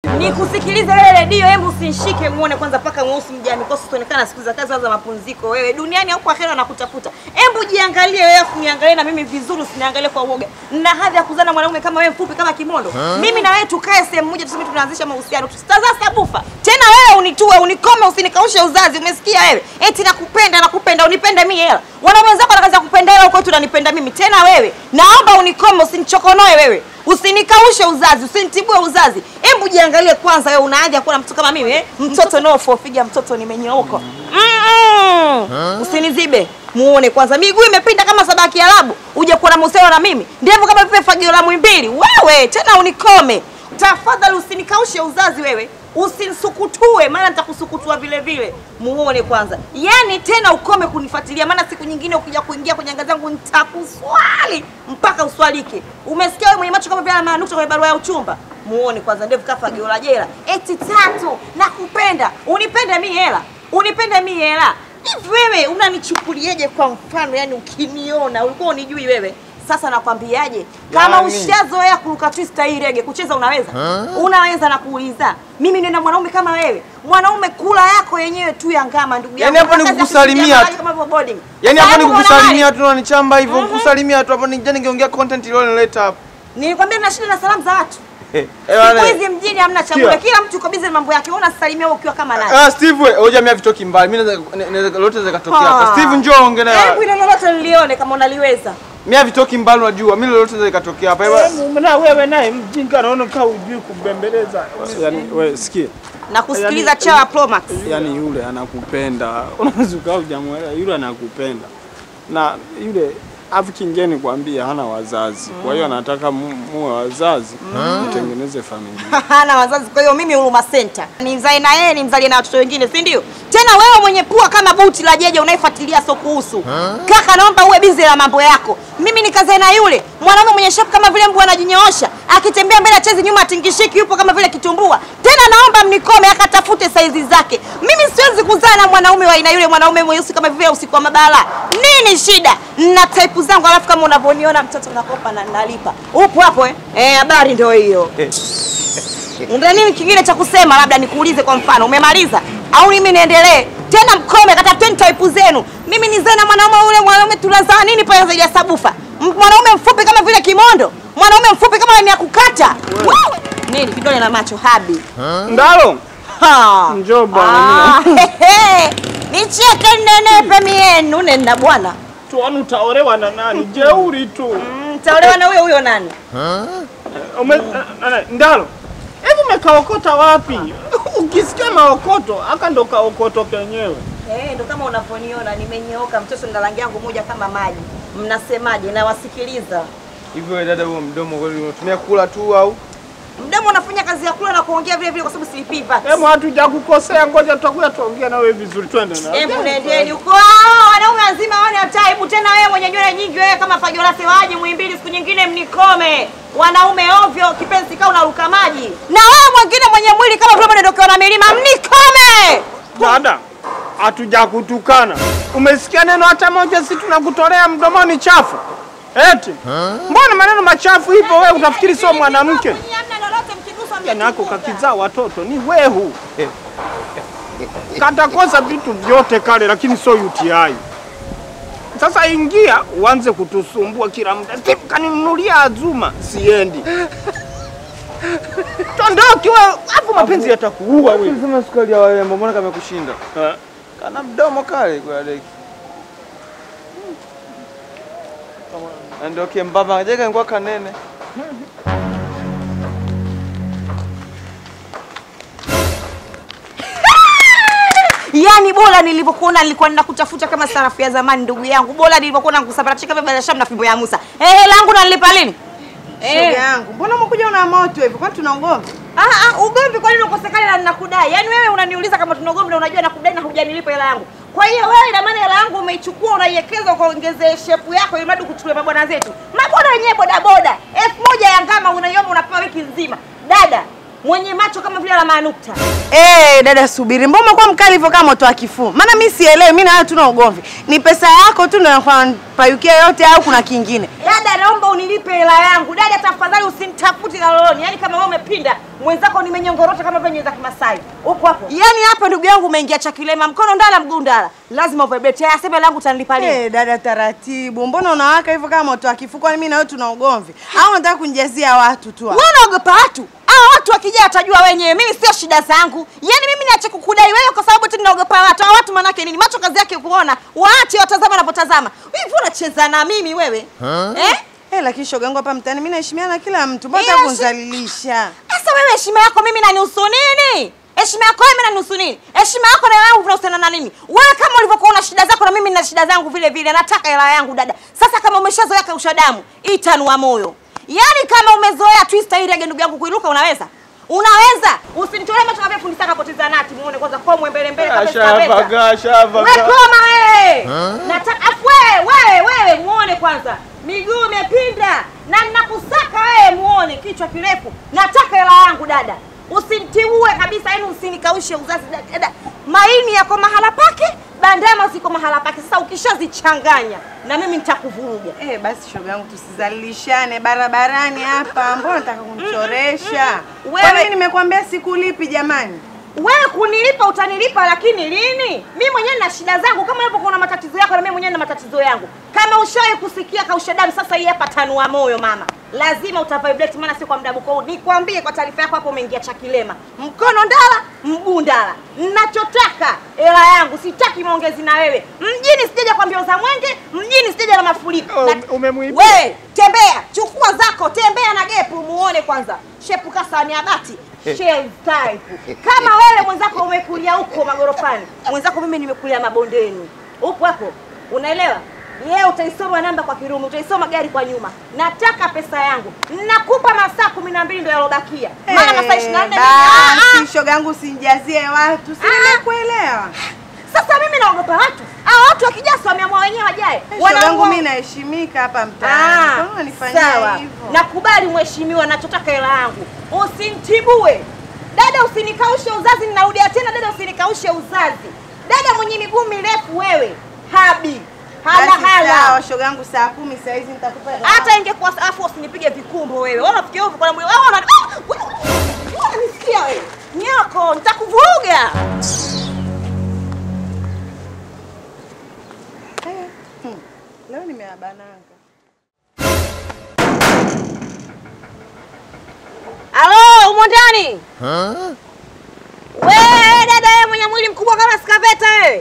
Nikusikilize wewe redio, hebu usinishike muone kwanza paka mweusi mja mikosi utaonekana siku za kazi za mapumziko. Wewe duniani au kwa akhera nakutafuta. Hebu jiangalie wewe, afu niangalie na mimi vizuri, usiniangalie kwa uoga. Na hadhi ya kuzana mwanaume kama wewe mfupi kama kimondo. Mimi na wewe tukae sehemu moja tuseme tunaanzisha mahusiano. Tusitazaa sabufa. Tena wewe unitue, unikome, usinikaushe uzazi. Umesikia wewe? Eti nakupenda, nakupenda, unipende mimi hela. Wanaume wenzako wana kazi ya kupenda hela huko tu unanipenda mimi. Tena wewe, naomba unikome, usinichokonoe wewe. Usinikaushe uzazi, usinitibue uzazi. Hebu jiangalie kwanza wewe una haja kuwa na mtu kama mimi eh? Mtoto no for figure mtoto nimenyooka. Mm-mm. Usinizibe. Muone kwanza miguu imepinda kama sabaki Arabu. Uje kuwa na mahusiano na mimi. Ndevu kama vile fagio la mwimbili. Wewe tena unikome. Tafadhali usinikaushe uzazi wewe. Usinisukutue maana nitakusukutua vile vile. Muone kwanza. Yaani tena ukome kunifuatilia maana siku nyingine ukija kuingia kwenye anga zangu nitakuswali mpaka uswalike. Umesikia wewe mwenye macho kama vile ana manukta kwenye barua ya uchumba? Muone kwanza ndevu kafa giola jela. Eti tatu nakupenda. Unipende mi hela. Unipende mi hela. Hivi wewe unanichukulieje kwa mfano yani ukiniona ulikuwa unijui wewe? Sasa nakwambiaje? Kama Yani- ushazoea kuruka twista hii rege kucheza unaweza? Unaweza na kuuliza. Mimi nina mwanaume kama wewe. Mwanaume kula yako yenyewe tu ya ngama ndugu yangu. Yaani hapo ni Kazi ya kukusalimia kupigia tu. mahali kama hivyo boarding. Yaani hapa ni Sababu kukusalimia tu unanichamba hivyo, kukusalimia tu hapo nija ningeongea content ile nileta hapo. Nilikwambia nina shida na salamu za watu. Eh, eh, Siku bwana. hizi mjini hamna chakula. Sikia. Kila mtu yuko busy na mambo yake. Wewe unasalimia wewe ukiwa kama nani? Ah, Steve wewe, hoja mimi vitoki mbali. Mimi naweza naweza- lolote zaweza katokea Ah. hapa. Steve njoo ongea Hebu naye. ile lolote nilione kama unaliweza. Mimi vitoki mbali unajua. Mimi lolote zaweza katokea hapa. Hebu- Na wewe naye mjinga naona kaa ujui kubembeleza. Yaani wewe sikia. Na kusikiliza Yaani- chawa Pro Max. Yaani yule anakupenda. Unaweza ukawa hujamwelewa yule anakupenda. Na yule afu kingeni kwambia hana wazazi. Kwa hiyo anataka mu- muwe wazazi mtengeneze familia. hana wazazi, kwa hiyo mimi Huruma Center nimzae na yeye nimzalie na watoto wengine, si ndio? Tena wewe mwenye pua kama buti la jeje unayefuatilia so kuhusu kaka, naomba uwe bize na mambo yako. Mimi nikazae na yule mwanaume mwenye shapu kama vile mbwa anajinyoosha, akitembea mbele achezi nyuma atingishiki, yupo kama vile kitumbua. Tena naomba mnikome, akatafute saizi zake. Mimi siwezi kuzaa na mwanaume wa aina yule, mwanaume mweusi kama vile usiku wa mabala. Nini shida? Na type zangu, alafu kama unavyoniona mtoto nakopa na nalipa. Upo hapo eh? Eh, habari ndio hiyo. Una nini kingine cha kusema? Labda nikuulize kwa mfano, umemaliza au mimi niendelee? Tena mkome, katafuteni type zenu. Mimi nizae na mwanaume ule, mwanaume tunazaa nini pale zaidi ya sabufa? M- Mwanaume mfupi kama vile kimondo, mwanaume mfupi kama ni ya kukata. Wewe nini kidole na macho habi? Ndalo. Ha. Njoo bwana, Ah, hehe. Nicheke nenepe mienu nenda bwana. Tuone utaolewa na nani? Jeuri tu. Mm, Taolewa na huyo huyo nani? Ume, na- na- Ndalo. Hebu umekaokota wapi? Ukisikia maokoto, aka ndo kaokoto kenyewe. Eh, ndo kama unavyoniona nimenyooka, mtoto na rangi yangu moja kama maji. Mnasemaje? Nawasikiliza. Hivyo wewe dada, huo mdomo kweli unatumia kula tu au? Mdomo unafanya kazi ya kula na kuongea vile vile, kwa sababu silipii VAT. Hebu hatujakukosea, ngoja tutakuja tuongea na wewe vizuri, twende na. Hebu nendeni huko. Ah, Wanaume wazima hawana taibu tena. Wewe mwenye nywele nyingi, wewe kama fajolase waje Muhimbili, siku nyingine mnikome. Wanaume ovyo, kipenzi kaa unaruka maji. Na wewe mwingine mwenye mwili kama vile umedokewa na milima, mnikome. Dada, hatujakutukana. Umesikia neno hata moja, si tunakutolea mdomoni chafu? Eti mbona maneno machafu hivyo? Wewe utafikiri sio mwanamke? Hamna lolote, mkigusa nako kakizaa watoto ni wehu katakosa vitu vyote kale, lakini sio UTI. Sasa ingia uanze kutusumbua kila muda. Steve kaninunulia Azuma, siendi. Tondoki wewe, hapo mapenzi yatakuua wewe. Sema sukari ya warembo, mbona kamekushinda? Eh, Kana mdomo kale kwa deki. Na ndio kembamba, je kaingua kanene. Yaani bora nilivyokuona nilikuwa ninakutafuta kama sarafu ya zamani ndugu yangu. Bora nilivyokuona nikusambaratisha kama Baba Sham na fimbo ya Musa. Eh, hela yangu nalipa lini? Shoga yangu, mbona umekuja una moto hivyo? Kwani tuna ugomvi? Ah ah, ugomvi kwa nini ukosekana na ninakudai? Yaani wewe unaniuliza kama tuna ugomvi na unajua nakudai na hujanilipa hela yangu. Kwa hiyo wewe ina maana hela yangu umeichukua unaiwekeza ukaongezee shepu yako ili mradi kuchukua mabwana zetu. Mabwana wenyewe boda boda. Elfu moja ya ngama unaiomba unapewa wiki nzima. Dada, mwenye macho kama vile la manukta. Eh, dada subiri. Mbona umekuwa mkali hivyo kama moto wa kifuu? Maana mimi sielewi, mimi na wewe tuna ugomvi. Ni pesa yako tu ndio payukia yote au kuna kingine? Dada, naomba unilipe hela yangu. Dada, tafadhali usinitafuti na loloni. Yaani kama wewe umepinda, mwenzako nimenyongorota kama vile nyeza Kimasai. Upo hapo. Yaani hapa ndugu yangu umeingia chakilema, mkono ndala mguu ndala. Lazima uvibrate. Haya, sema langu utanilipa lini? Eh, dada taratibu. Mbona unawaka hivyo kama moto wa kifuu? Kwani mimi na wewe tuna ugomvi? Au unataka kunijazia watu tu? hapa? Wewe unaogopa watu? Hao watu wakija watajua wenyewe. Mimi sio shida zangu. Yaani mimi niache kukudai wewe kwa sababu tu ninaogopa watu. Hao watu manake nini? Macho kazi yake kuona. Waache watazama wanapotazama. Hivi unacheza na mimi wewe? Eh? Eh, lakini shoga yangu hapa mtaani mimi naheshimiana na kila mtu. Mbona Ila unataka shi- kunizalilisha? Sasa wewe heshima yako mimi nanihusu nini? Heshima yako wewe inanihusu nini? Heshima yako na yangu vinahusiana na nini? Wewe kama ulivyokuwa una shida zako na mimi nina shida zangu vile vile. Nataka hela yangu dada. Sasa kama umeshazoea kausha damu, itanua moyo. Yaani kama umezoea twister hii rege ndugu yangu kuiruka unaweza? Unaweza? Usinitolee macho kama fundi saka poteza nati muone kwanza kwa mbele mbele kabisa kabisa. Shavaga, shavaga. Wewe koma wewe. Nataka afu wewe wewe wewe muone kwanza. Miguu imepinda na ninakusaka wewe muone kichwa kirefu. Nataka hela yangu dada. Usinitiue kabisa yani usinikaushe uzazi dada. Maini yako mahala pake, bandama ziko mahala pake. Sasa ukishazichanganya na mimi nitakuvuruga. Eh, basi shoga yangu tusizalilishane barabarani hapa. Mbona unataka kunichoresha? Wewe- Kwa nini nimekwambia sikulipi jamani? Wewe kunilipa utanilipa, lakini lini? Mimi mwenyewe nina shida zangu, kama hapo kuna matatizo yako na mimi mwenyewe nina matatizo yangu. Kama ushawahi kusikia kausha damu, sasa hii hapa tanua moyo mama, lazima utavibrate, maana si kwa muda mko. Nikwambie kwa taarifa yako, hapo umeingia chakilema, mkono ndala, mguu ndala. Ninachotaka hela yangu, sitaki maongezi na wewe. Mjini sijaja kwa mbio za mwenge, mjini sijaja na mafuriko. Oh, Na- umemwibia. We, tembea, chukua zako, tembea na gepu muone kwanza. Shepu kasani ya bati. Shell type. Kama wewe mwenzako umekulia huko magorofani, mwenzako mimi nimekulia mabondeni. Upo hapo. Unaelewa? Yeye utaisoma namba kwa Kirumi, utaisoma gari kwa nyuma. Nataka pesa yangu. Nakupa masaa kumi na mbili ndio yalobakia. Maana masaa 24 Eh, ni- Ah, ah. basi shoga yangu usinijazie watu. Si Ah. nimekuelewa. Sasa mimi naogopa watu. Hao watu wakija si wameamua wenyewe wajae. Eh, Shoga yangu Wanaamua- mimi naheshimika hapa mtaani. Kwa nini unanifanyia sawa. hivyo? Nakubali mheshimiwa, nachotaka hela yangu. Usinitibue dada, usinikaushe uzazi. Ninarudia tena dada, usinikaushe uzazi. Dada mwenye miguu mirefu wewe, habi hala Basi hala. Sawa, shoga yangu saa kumi saa hizi nitakupa hela. Hata ingekuwa afu usinipige vikumbo wewe. Wewe unafikia hivyo kwa mwili. Wewe una Ah! wewe- wewe unanisikia wewe? Nyoko, nitakuvuruga. Eh, hmm. Leo nimeabananga. Halo, umo ndani? Wewe dada wewe mwenye mwili mkubwa kama skaveta wewe.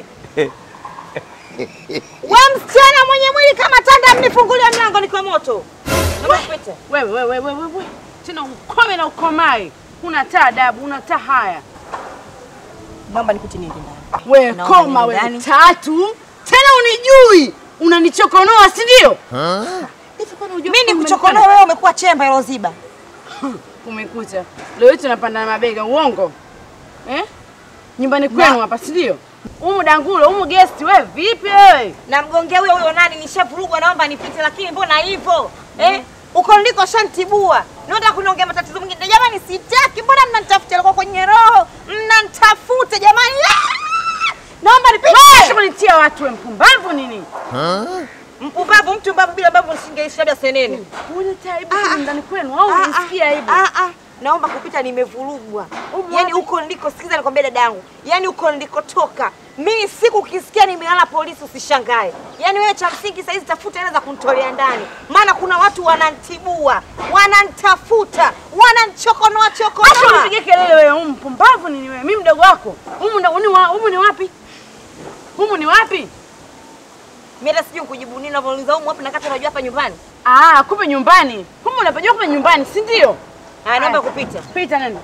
Wewe msichana mwenye mwili kama tanda mnifungulie mlango niko moto. Naomba kupita. Wewe wewe wewe wewe. Tena ukome na ukomae. Una taa adabu, una taa haya. Naomba nipite niende ndani. Wewe Naomba koma niende wewe ndani. tatu. Tena unijui. Unanichokonoa, si ndio? Mimi nikuchokonoa wewe umekuwa chemba hilo ziba. Kumekucha. Leo hii tunapanda na mabega, uongo? Eh? Nyumbani kwenu hapa, si ndio? Umu dangulo, umu guest, wewe vipi wewe? Namgongea huyo huyo nani nishavurugwa naomba nipite lakini mbona hivyo? Eh? Uko ndiko shantibua. Naenda kuniongea matatizo mengine. Jamani sitaki. Mbona mnanitafuta alikuwa kwenye roho? Mnanitafuta jamani. Ah! Naomba Wewe nipite. kunitia watu wewe mpumbavu nini? Mpumbavu mtu mbavu bila mbavu nisingeishi labda senene. Unaletea aibu kwenye ndani kwenu au Ah, ah, unisikia aibu? ah, ah. Naomba kupita nimevurugwa. Yaani huko ndiko sikiza nikwambia dada yangu. Yaani huko ndikotoka. Mimi siku ukisikia nimelala polisi usishangae. Yaani wewe cha msingi saizi tafuta hela za kunitolea ndani. Maana kuna watu wanantibua, wananitafuta, wananichokonoa Acha chokonoa. unipige kelele wewe, umu mpumbavu nini wewe? Mimi mdogo wako. Umu ndo ni wa, humu ni wapi? Humu ni wapi? Mimi hata sijui kujibu nini unavyouliza huko wapi na kati unajua hapa nyumbani. Ah, kumbe nyumbani. Humu unapajua kumbe nyumbani, si ndio? Ah, naomba Aya. kupita. Pita nani?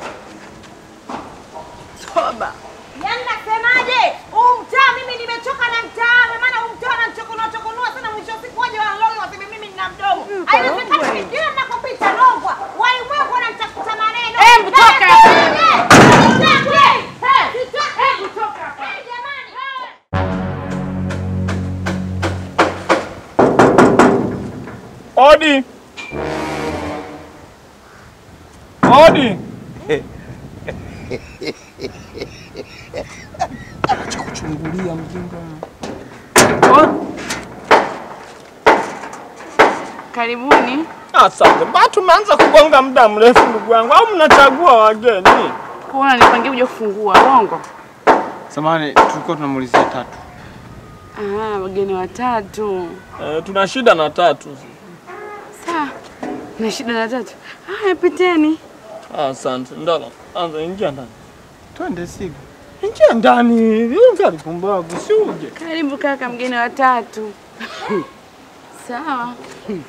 Toba. Yaani nasemaje? Huu mtaa mimi nimechoka na mtaa, maana huu mtaa unanichokonoa chokonoa sana mwisho wa siku waje wanaloli waseme mimi nina mdomo. Haiwezekani mimi kila ninakopita nongwa. Walimwengu wananitafuta maneno. Hebu toka hapa. Sitaki. Sitaki. Hebu toka hapa. Eh, jamani. Odi. Odi. Acha kuchungulia mjinga. Karibuni. Asante. Mbona tumeanza kugonga muda mrefu ndugu yangu au mnachagua wageni? Kuona nipangie kuja kufungua uongo. Samahani, tulikuwa tunamuulizia tatu. Ah, wageni watatu. Eh, tuna shida na tatu. Sawa. Na shida na tatu. Haya, piteni. Asante. Ndala, anza ingia ndani. Twende siku. Ingia ndani. Ingia pumbavu, si uje. Karibu kaka, mgeni watatu. Sawa.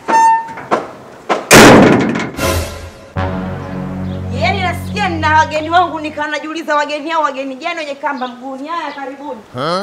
Yaani nasikia nina wageni wangu nikawa najiuliza wageni hao wageni gani wenye kamba mguuni. Haya, karibuni.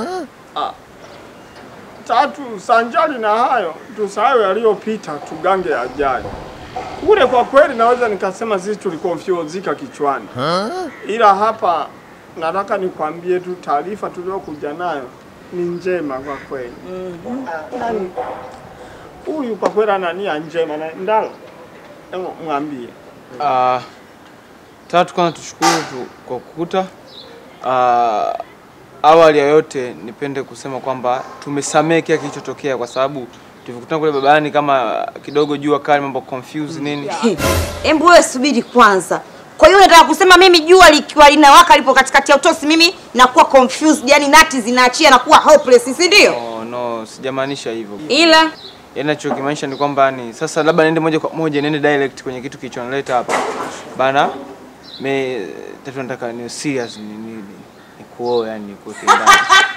Tatu, sanjari na hayo, tusahau yaliyopita, tugange yajayo. Kule kwa kweli naweza nikasema sisi tulikonfyuzika kichwani, ila hapa nataka nikwambie tu taarifa tuliokuja nayo ni njema kwa kweli. Ah, nani- Huyu kwa kweli ana nia njema na ndalo, hebu mwambie. Ah, tatu, kwanza tushukuru tu kwa kukuta. Ah, awali ya yote nipende kusema kwamba tumesamehe kile kilichotokea kwa sababu tulikutana kule babani kama kidogo jua kali, mambo confuse nini. Embu wewe subiri kwanza. Kwa hiyo nataka kusema mimi jua likiwa linawaka lipo katikati ya utosi, mimi nakuwa confused, yani nati zinaachia nakuwa hopeless, si ndio? Oh, no, sijamaanisha hivyo. Ila Yaani nachokimaanisha ni kwamba ni sasa labda niende moja kwa moja niende direct kwenye kitu kilichonileta hapa. Bana, me tatu nataka ni serious ni ni, ni, ni kuoa yani ni kuweke ndani.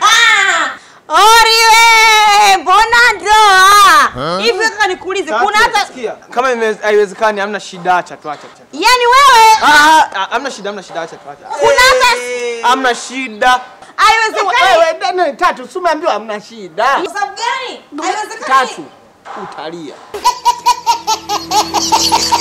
Oriwe, mbona ndoa hivi? Kaka nikuulize, kuna hata Sikia, kama ime- haiwezekani hamna shida, acha tu acha acha. yani wewe Ah, ah, hamna shida, hamna shida, acha tu acha. kuna hata Hamna shida. haiwezekani. Wewe ndani tatu, si umeambiwa hamna shida. Kwa sababu gani? Haiwezekani. Tatu, utalia.